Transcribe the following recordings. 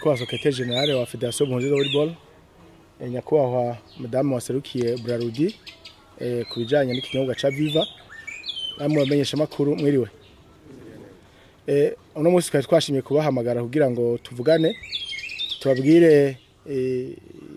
nyakubahwa sekretari generale wa federasiyo mpunzi volleyball eh, nyakubahwa madamu waserukiye burarudi eh, ku bijyanye n'ikinyobwa ca viva namwe bamenyesha amakuru mwiriwe eh, uno munsi twari twashimye kubahamagara kugira ngo tuvugane tubabwire eh,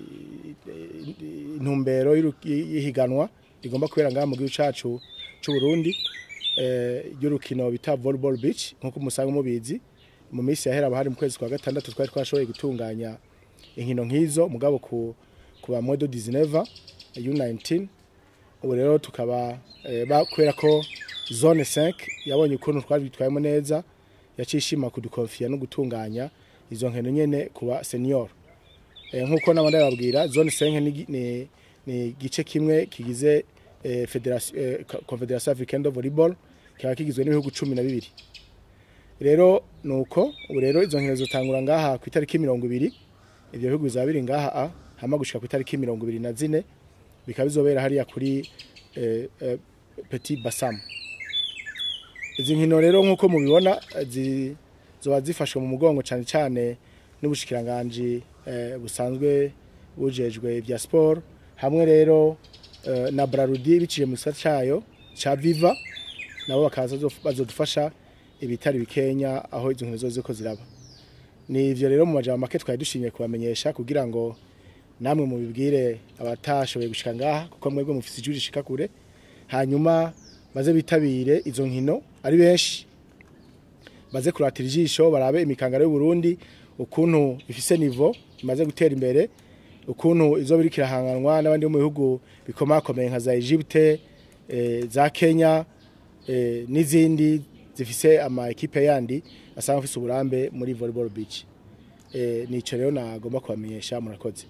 intumbero y'iru- y'ihiganwa rigomba kubera ngaha mu gihugu cacu c'u Burundi eh, ry'urukino bita volleyball beach nkuko musanzwe mubizi mu minsi yahera bahari mu kwezi kwa gatandatu twari twashoboye gutunganya inkino nk'izo mugabo ku kuba modo 19 U19 ubu rero tukaba eh, ba- kubera ko zone 5 yabonye ukuntu twari bitwayemo neza yacishima kudukonfiya no gutunganya izo nkino nyene kuba senior Eh, nkuko nabandi bababwira zone 5 ni, ni, ni igice kimwe kigize eh, federation eh, Co- confederation africaine de volleyball kikaba kigizwe n'ibihugu cumi na bibiri rero nuko ubu rero izo nkino zitangura ngaha ku itariki mirongo ibiri ibyo bihugu bizaba biri ngaha a hama gushika ku itariki mirongo ibiri na zine bikaba bizobera hariya kuri eh, eh, petit basam izi nkino rero nk'uko mubibona eh, zi- zoba zifashwe mu mugongo cyane cyane n'ubushikiranganji eh, busanzwe bujejwe ibya siporo hamwe rero eh, na brarudi biciye mu gisata cayo ca viva nabo bakaza bazo- bazodufasha ibitari bikenya aho izo nkino zose ko ziraba ni ivyo rero mu majambo make twari dushimye kubamenyesha kugira ngo namwe mubibwire abatashoboye gushika ngaha kuko mwebwe mufise ijwi rishika kure hanyuma baze bitabire izo nkino ari benshi baze kuratira ijisho barabe imikangaro y'u Burundi ukuntu ifise nivo imaze gutera imbere ukuntu izo biri kirahanganwa n'abandi bo mu bihugu bikomakomeye nka za Egypte eh, za Kenya eh, n'izindi zifise ama ekipe yandi asanga afise uburambe muri volleyball beach eh, nico rero nagomba kubamenyesha murakoze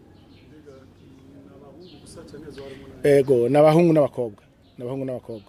ego n'abahungu n'abakobwa n'abahungu n'abakobwa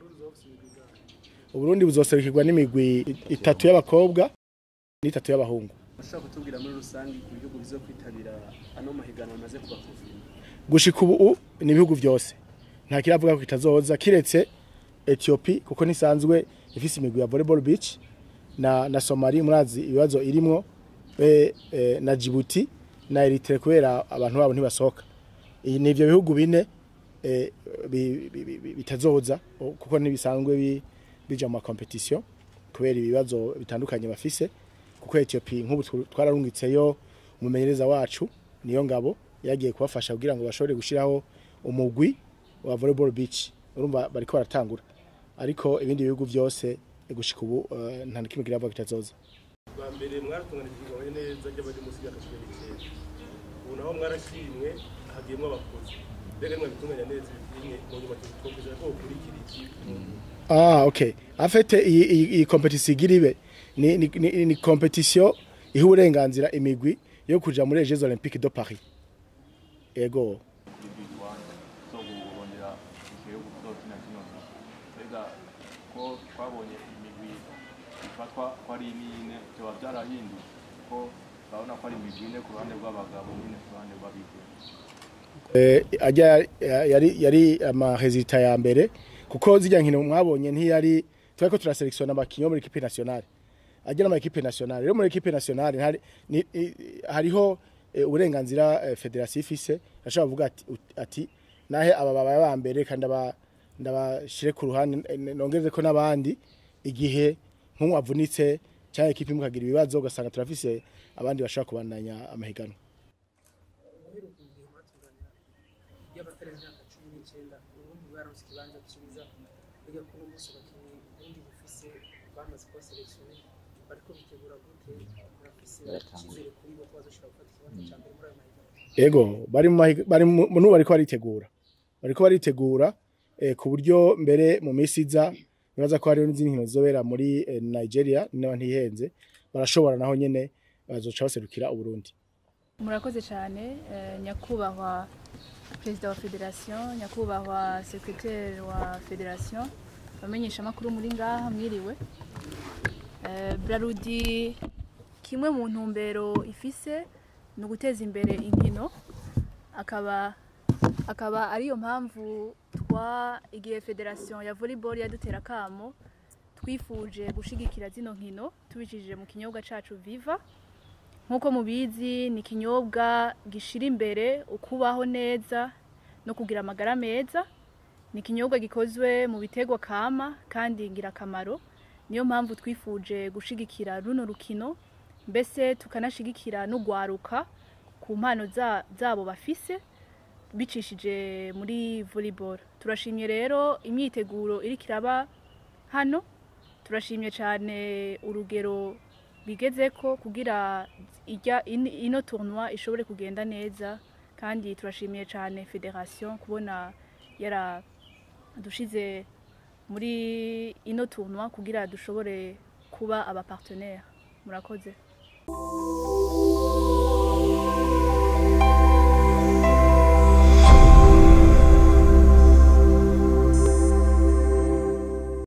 uburundi buzoserukirwa n'imigwi itatu y'abakobwa n'itatu y'abahungu ushobora kutubwira muri rusange ku bihugu bizo kwitabira ano mahiganwa amaze kuba kuvima gushika ubu ni ibihugu byose nta kiravuga ko kitazoza kiretse Ethiopia kuko nisanzwe ifise imigwi ya volleyball beach na na Somali murazi ibibazo irimwo e, e, na Djibouti na Eritrea kubera abantu babo ntibasohoka iyi ni ivyo bihugu bine e, bi- bi- bi- bi- bitazoza o- kuko ntibisanzwe bi- bija mu competition kubera ibibazo bitandukanye bafise kuko Ethiopia nk'ubu tw- twararungitseyo umumenyereza wacu niyo ngabo yagiye kubafasha kugira ngo bashobore gushiraho umugwi wa volleyball beach urumva bariko baratangura ariko ibindi bihugu byose gushika ubu eh, nta na kimwe kiravuga kitazoza bwa mbere mwaratunganije ibigabaye neza ry'abari munsi y'imyaka cumi n'icyenda ubu naho mwarashimwe hagiyemo abakozi mbega mwabitunganya neza ibimwe mu nyuma tukwizera ko bukurikira iki Ah, okay. Afete iyi iyi iyi competition igira ibe ni ni, ni, ni competition iha uburenganzira imigwi yo kuja muri les Jeux Olympiques de Paris. Ego. kwigishwa zo guhondera igihugu kuzokina kino nkino mbega ko twabonye imigwi ifatwa ko ari n'ine byoba byarahinduye ko urabona ko ari imigwi ine ku ruhande rw'abagabo n'ine ku ruhande rw'abigeme Eh ajya yari yari ama resultat ya mbere kuko zijya nkino mwabonye ntiyari twari ko turaselektiona abakinyi bo muri equipe nationale. Ajya n'ama equipe nationale. Rero muri equipe nationale hari ni, i- hariho eh, uburenganzira eh, federation ifise ashobora kuvuga ati ut- ati nahe aba baba ba mbere kandi aba ndabashire ku ruhande eh, nongeze ko nabandi igihe nk'umwe avunitse cyangwa equipe imwe kagira ibibazo ugasanga turafise abandi bashaka kubandanya amahiganwa. uheruka igihe mwatunganya y'abatari imyaka cumi n'icyenda ubundi bwaronse ikibanza cyiza biga kuri umunsi abakinnyi ubundi bufise bamaze kuba selekisione bariko bitegura gute murafise icyizere kuri bo ko bazoshobora gufata ikibanza cya mbere muri ayo mahiganwa Ego bari mu mahiga- bari mu nubu bariko baritegura bariko baritegura eh, ku buryo mbere mu minsi iza nibaza ko hariho n'izindi nkino zizobera muri eh, Nigeria niba ntihenze barashobora naho nyene bazoca baserukira Uburundi murakoze cyane eh, nyakubahwa perezida wa federasiyo nyakubahwa sekreteri wa federasiyo abamenyesha amakuru muri ngaha mwiriwe Eh, brarudi kimwe mu ntumbero ifise ni uguteza imbere inkino akaba akaba ariyo mpamvu twa igihe federasiyo ya volleyball yadutera akamo twifuje gushigikira zino nkino tubicishije mu kinyobwa cacu viva nk'uko mubizi ni ikinyobwa gishira imbere ukubaho neza no kugira amagara meza ni ikinyobwa gikozwe mu biterwa kama kandi ngirakamaro niyo mpamvu twifuje gushigikira runo rukino mbese tukanashigikira n'ugwaruka ku mpano za- zabo bafise bicishije muri volleyball turashimye rero imyiteguro iriko iraba hano turashimye cyane urugero bigezeko kugira ijya in- ino tournoi ishobore kugenda neza kandi turashimiye cyane federation kubona yaradushize muri ino tournoi kugira dushobore kuba aba partenaire murakoze